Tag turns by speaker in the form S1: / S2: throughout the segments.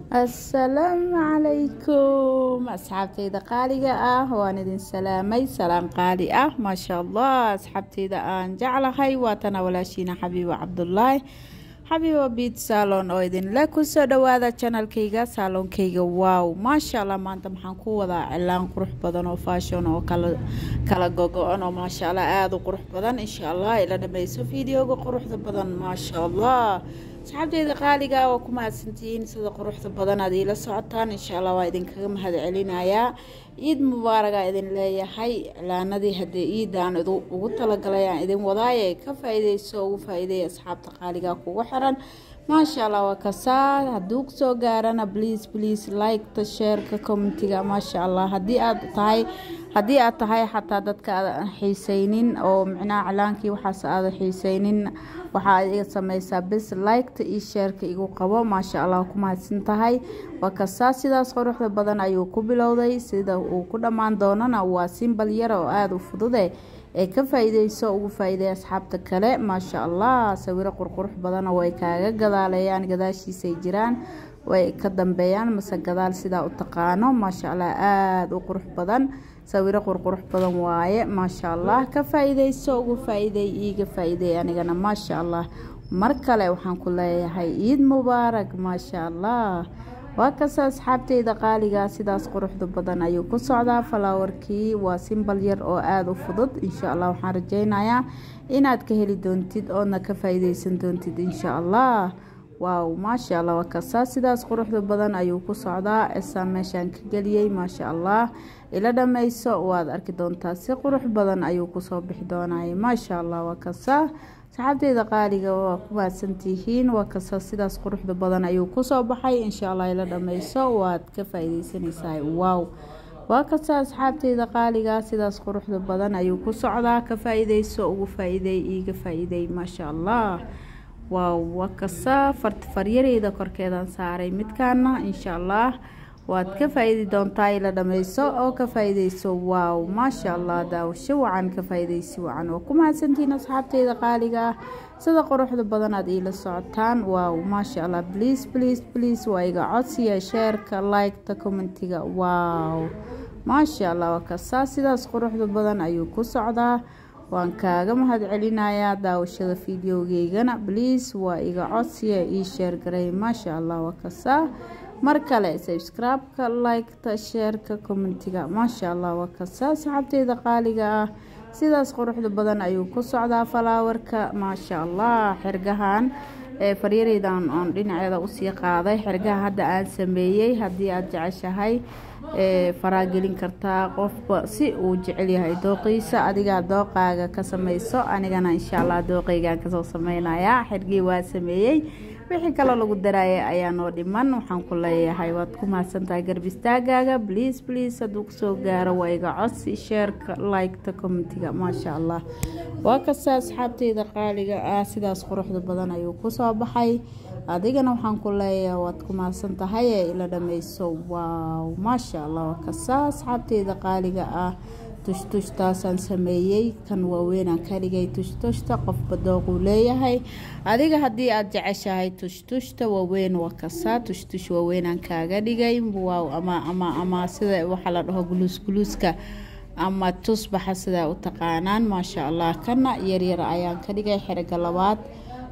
S1: assalaamu calaykum asxaabtayda qaaliga ah waan idin salaamay salaam qaali ah maasha allah asxaabtayda aan jeclahay waatana walaashiina xabiibo cabdulaahi xabiibo biit saalon oo idinle kusoo dhawaada janalkayga saaloonkayga waaw maasha allah maanta maxaan ku wadaa cilaan qurux badan oo faashon oo kala gogo-an oo maasha allah aada u qurux badan insha allah ila dhameyso videoga quruxda badan maasha allah asxaabteyda qaaliga waa ku mahadsantihiin sida quruxda badan aad iila socotaan insha allah waa idinkaga mahad celinayaa ciid mubaaraga idin leeyahay iclaanadii haddee ciidaan ugu talagalay aan idin wadaaye ka faa-ideyso ugu faa-ideeya asxaabta qaaliga kugu xiran maasha allah waa kasaa hadduu kusoo gaarana please please liketa sheerka commentiga maasha allah haddii aad tahay haddii aad tahay xataa dadka aadan xiiseynin oo micnaha iclaankii waxaas aada xiiseynin waxaa iga sameysaa bis liketa iyo sheerka igu qabo maasha allah ku mahadsan tahay waa kasaa sidaas quruxda badan ayuu ku bilowday sida uu ku dhammaan doonana waa simbal yar oo aada u fudude ee ka faa-ideyso ugu faa-ideey asxaabta kale maasha allah sawiro qurqurux badana way kaaga gadaaleeyaan gadaashiisay jiraan way ka dambeeyaan mase gadaal sidaa u taqaano maasha allah aada u qurux badan sawiro qurqurux badan waaye maasha allah ka faa-ideyso ugu faa-ideey iiga faa-ideey anigana maasha allah mar kale waxaan ku leeyahay ciid mubaarak maasha allah waa kasta asxaabteyda qaaliga sidaas quruxda badan ayuu ku socdaa falaawarkii waa simbal yar oo aada u fudud insha allah waxaan rajeynayaa inaad ka heli doontid oodna ka faa-ideysan doontid insha allah waaw maasha allah waa kasta sidaas quruxda badan ayuu ku socdaa esaan meeshaan ka geliyey maasha allah ila dhameyso waad arki doontaa si qurux badan ayuu kusoo bixi doonay maasha allah waa kasta saxaabteyda qaaliga waa ku mahadsantihiin waa kasta sidaas quruxda badan ayuu kusoo baxay insha allah ila dhameyso waad ka faa-ideysanaysaa waaw waa kasta asxaabteyda qaaliga sidaas quruxda badan ayuu ku socdaa ka faa-ideyso ugu faa-ideey iiga faa-ideey maasha allah waaw waa kasta faryareeda korkeedan saaray midkaana insha allah waad ka faa-idi doontaa ila dhameyso oo ka faa-ideyso waaw maasha allah daawasho wacan ka faa-ideysi wacan waa ku mahadsantihiin asxaabteyda qaaliga ah sida quruxda badan aad iila socotaan waaw maasha allah bliis bliis bliis waa iga codsiya sheerka liketa commentiga waaw maasha allah waa kasaa sidaas quruxda badan ayuu ku socdaa waan kaaga mahad celinayaa daawashada videogeygana bliis waa iga codsiya ii sheergaray maasha allah waa kasaa mar kale sabscribe-ka liketa sheerka commentiga maasha allah waa kasaa saxaabteyda qaaliga ah sidaas quruxda badan ayuu ku socdaa falaawarka maasha allah xirgahan ee faryareydan oon dhinaceeda usii qaaday xirgaha hadda aan sameeyey haddii aada jeceshahay faraagelin kartaa qofba si uu jecel yahay dooqiisa adigaa dooqaaga ka sameyso anigana insha allah dooqeygaan kasoo sameynayaa xirgii waa sameeyey wixii kaloo lagu daraayay ayaa noo dhiman waxaan ku leeyahay waad ku mahadsantahay garbistaagaaga bliis bliis hadduu kusoo gaaro waa iga codsi sheerka liketa commentiga maasha allah waa kasta asxaabteyda qaaliga ah sidaas quruxda badan ayuu kusoo baxay adigana waxaan ku leeyahay waad ku mahadsan tahay ee ila dhameyso waaw maasha allah waa kasta asxaabteyda qaaliga ah tushtushtaasaan sameeyey kan waaweynaan ka dhigay tushtushta qofba dooquu leeyahay adiga haddii aada jeceshahay tushtushta waaweyn waa kasaa tushtush waaweynaan kaaga dhigay waaw ama ama ama sida waxaa la dhaho guluus guluuska ama tusbaxa sidaa u taqaanaan maasha allah kana yaryar ayaan ka dhigay xeriga labaad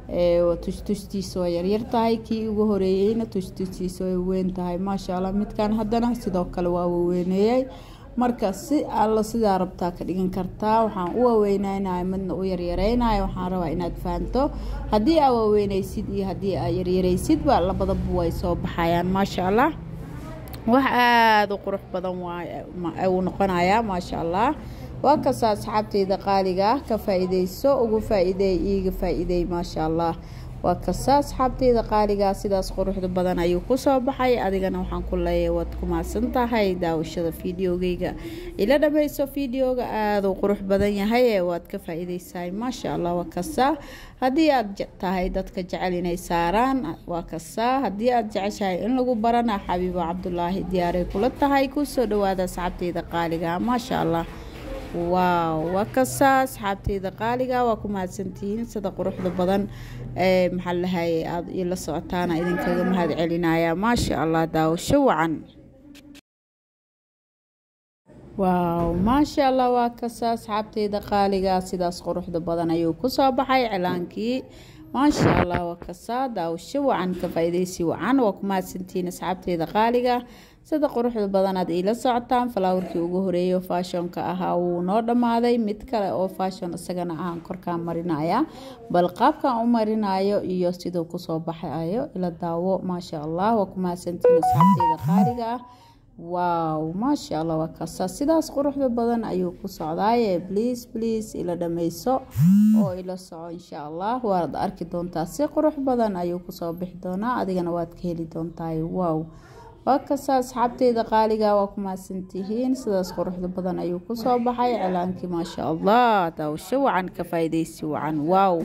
S1: tushtushtiisa waa yaryar tahay kii ugu horeeyeyna tushtushtiisa way weyn tahay maasha allah midkan haddana sidoo kale waa waweyneeyey marka si alla sidaa rabtaa ka dhigan kartaa waxaan u waaweyneynayo midna u yaryareynayo waxaan rabaa inaad fahanto haddii aa waaweyneysid iyo haddii aa yaryareysidba labadaba way soo baxayaan maasha allah wax aada u qurux badan uu noqonayaa maasha allah waa kasta asxaabteyda qaaliga ah ka faa-ideyso ugu faa-ideey iiga faa-ideey maasha allah waa kasta asxaabteyda qaaligaa sidaas quruxda badan ayuu kusoo baxay adigana waxaan ku leeyahay waad ku mahadsan tahay daawashada videogeyga ila dhameyso videoga aada u qurux badan yahay ee waad ka faa-ideysahay maasha allah waa kasta haddii aada tahay dadka jecel inay saaraan waa kasta haddii aada jeceshahay in lagu barana xabiibo cabdulaahi diyaaray kula tahay kusoo dhawaada asxaabteyda qaaliga maasha allah waaw waa kasaa asxaabteyda qaaliga waa ku mahadsantihiin sida quruxda badan ee maxaa lahaye aada ila socotaana idinkaga mahad celinaya maasha allah daawasho wacan waaw maasha allah waa kasaa asxaabteyda qaaliga sidaas quruxda badan ayuu kusoo baxay cilaankii maasha allah waa kasaa daawasho wacan ka faa-ideysi wacan waa ku mahadsantihiin asxaabteyda qaaliga sida quruxda badanaad iila socotaan falaawarkii ugu horeeyo faashonka ahaa wuu noo dhammaaday mid kale oo faashon isagana ahaan korkaan marinaya bal qaabkan u marinayo iyo siduu kusoo baxayo ila daawo maasha allah waa ku mahadsantihiin asxaabteyda qaaliga ah waaw maasha allah waa kasa sidaas quruxda badan ayuu ku socdaaye bliis bliis ila dhameyso oo ila soco insha allah waad arki doontaa si qurux badan ayuu kusoo bixi doonaa adigana waad ka heli doontaay waaw waa kasta asxaabteyda qaaliga waa ku mahadsantihiin sidaas quruxda badan ayuu kusoo baxay cilaankii maasha allah daawasho wacan ka faa-ideysi wacan waaw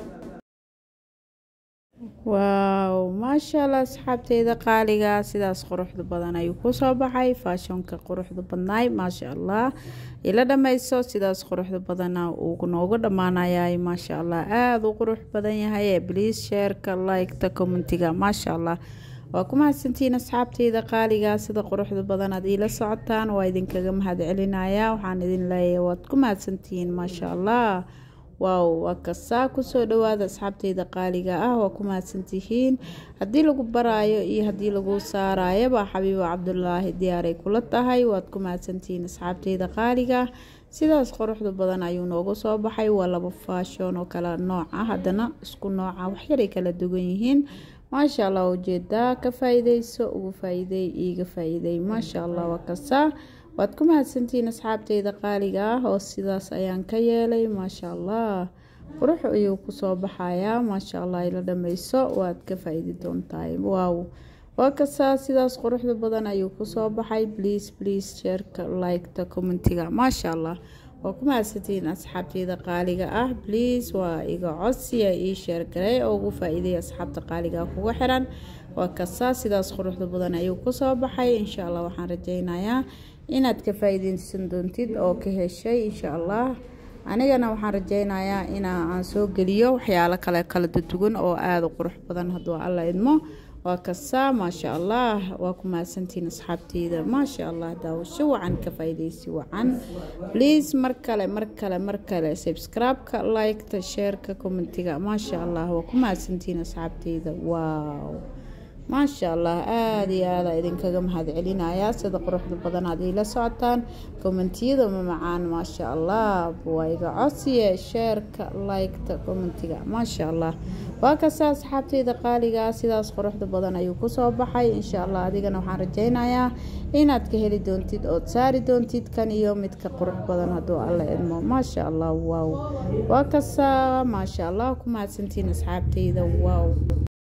S1: waaw maasha allah asxaabteyda qaaliga sidaas quruxda badan ayuu kusoo baxay faashonka quruxda badnaay maasha allah ila dhameyso sidaas quruxda badana uu noogu dhammaanayay maasha allah aada u qurux badan yahay bliis sheerka liketa commentiga maasha allah waa ku mahadsantihiin asxaabteyda qaaliga sida quruxda badan aad iila socotaan waa idinkaga mahad celinaya waxaan idin leeyahay waad ku mahadsantihiin maasha allah waaw waa kasaa kusoo dhawaada asxaabteyda qaaliga ah waa ku mahadsantihiin haddii lagu baraayo iyo haddii lagu saarayoba xabiibo cabdulaahi diyaaray kula tahay waad ku mahadsantihiin asxaabteyda qaaliga sidaas quruxda badan ayuu noogu soo baxay waa laba faashon oo kala nooc ah haddana isku nooca waxyaray kala duwan yihiin maasha allah ujeedaa ka faa-ideyso ugu faa-iidey iiga faa-iidey maasha allah waa kasaa waad ku mahadsantihiin asxaabteyda qaaliga ah oo sidaas ayaan ka yeelay maasha allah qurux ayuu kusoo baxayaa maasha allah ila dhameyso waad ka faa-iidi doontahay waaw waa kasaa sidaas quruxda badan ayuu kusoo baxay bliis bliis sheerka liketa commentiga maasha allah waa ku mahadsantihiin asxaabteyda qaaliga ah bliis waa iga codsiya ii sheergaray oo ugu faa-iiday asxaabta qaaliga kuga xiran waa kasaa sidaas quruxda badan ayuu kusoo baxay insha allah waxaan rajeynayaa inaad ka faa-iideysan doontid oo ka heshay insha allah anigana waxaan rajeynayaa inaa aan soo geliyo waxyaalo kale kala duduwan oo aada u qurux badan hadduu alla idmo waa kasaa maasha allah waa ku mahadsantihiin asxaabteyda maasha allah daawasho wacan ka faa-ideysi wacan bliis mar kale mar kale mar kale subscribe-ka liketa sheerka commentiga maasha allah waa ku mahadsantihiin asxaabteyda waaw maasha allah aada iyo aada idinkaga mahad celinaya sida quruxda badan aad iila socotaan kommentiyada mamacaan maasha allah waa iga codsiye sheerka liketa commentiga maasha allah waa kasta asxaabteyda qaaliga sidaas quruxda badan ayuu kusoo baxay insha allah adigana waxaan rajeynayaa inaad ka heli doontid ood saari doontid kan iyo midka qurux badan hadduu alla idmo maasha allah waaw waa kasta maasha allah ku mahadsantiin asxaabteyda waaw